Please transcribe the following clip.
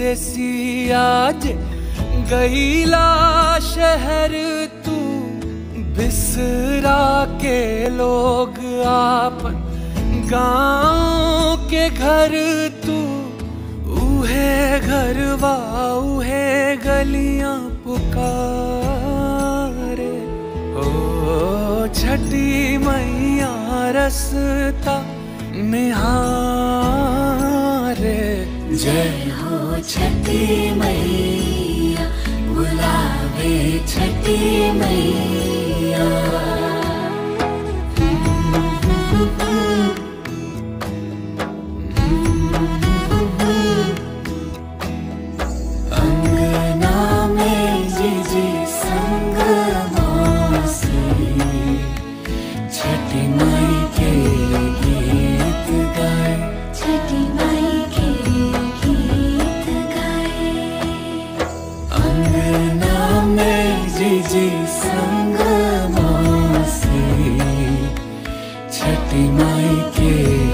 परदेसी आज गईला शहर तू बिसरा के लोग आपन गांव के घर तू उहे घरवा उहे गलियां पुकारे ओ छठी मैया रसता निहारे जय हो छठी मैया बुलावे छठी मैया अंगना में जिजी संग मौसी छठी माई के गीत गाए छठी माई के गीत गाए अंगना में जिजी संग मौसी छठी माई के